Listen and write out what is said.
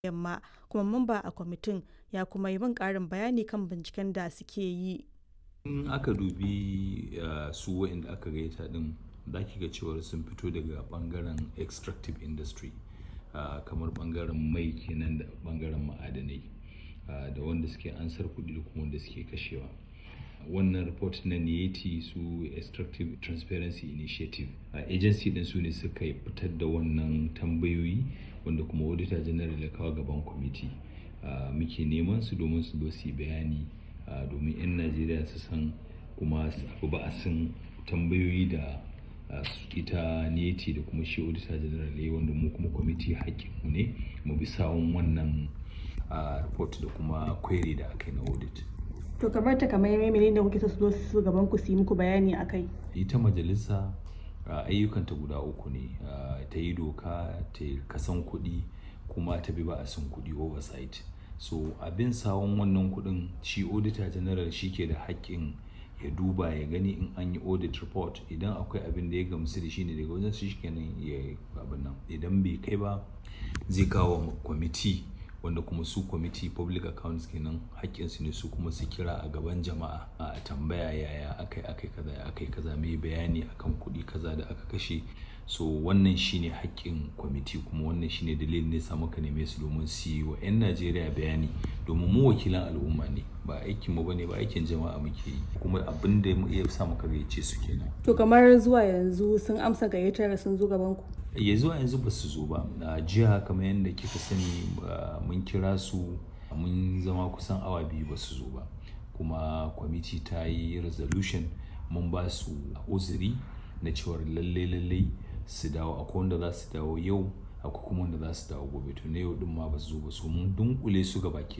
Yamma kuma mamba a kwamitin ya kuma yi min ƙarin bayani kan binciken da suke yi. In aka dubi uh, su waɗanda aka gayyata ɗin za ki ga cewar sun fito daga ɓangaren extractive industry uh, kamar ɓangaren mai kenan da ɓangaren ma'adanai uh, da wanda suke ansar kuɗi da kuma wanda suke kashewa. wannan report na niyeti su extractive transparency initiative a uh, agency din su ne suka fitar da wannan tambayoyi wanda kuma auditor general ya kawo gaban kwamiti uh, muke neman su domin su zo su yi bayani uh, domin 'yan najeriya su san kuma su ba a san tambayoyi da ita niyeti da kuma shi auditor general ya wanda mu kuma kwamiti mu ne mu bi sawun wannan report da kuma query da aka yi na audit To kamar ta kamar menene da kuke so su zo su gaban ku su yi muku bayani akai? Ita majalisa ayyukanta guda uku ne ta yi doka ta kasan kuɗi kuma ta bi ba a san kuɗi oversight. So abin sawon wannan kuɗin shi auditor general shi ke da haƙƙin ya duba ya gani in an yi audit report idan akwai abin da ya gamsu da shi ne daga wajen shi kenan ya abin nan idan bai kai ba zai kawo kwamiti wanda kuma su kwamiti public accounts kenan haƙƙinsu ne su kuma su kira a gaban jama'a a tambaya yaya akai akai kaza ya akai kaza mai bayani akan kuɗi kaza da aka kashe so wannan shine haƙƙin kwamiti kuma wannan shine dalilin ne sa muka neme su domin su yi wa 'yan najeriya bayani domin mu wakilan al'umma ne ba aikin mu bane ba aikin jama'a muke yi kuma abin da ya sa muka gayyace su kenan To kamar zuwa yanzu sun amsa gayyatar sun zo gaban ku? ya zuwa yanzu ba su zo ba a jiya kamar yadda kika sani mun kira su mun zama kusan awa biyu ba su zo ba kuma kwamiti ta yi resolution mun ba su uzuri na cewar lalle lalle su dawo akwai wanda za su dawo yau akwai kuma wanda za su dawo gobe to na yau din ma ba su zo ba so mun dunkule su gaba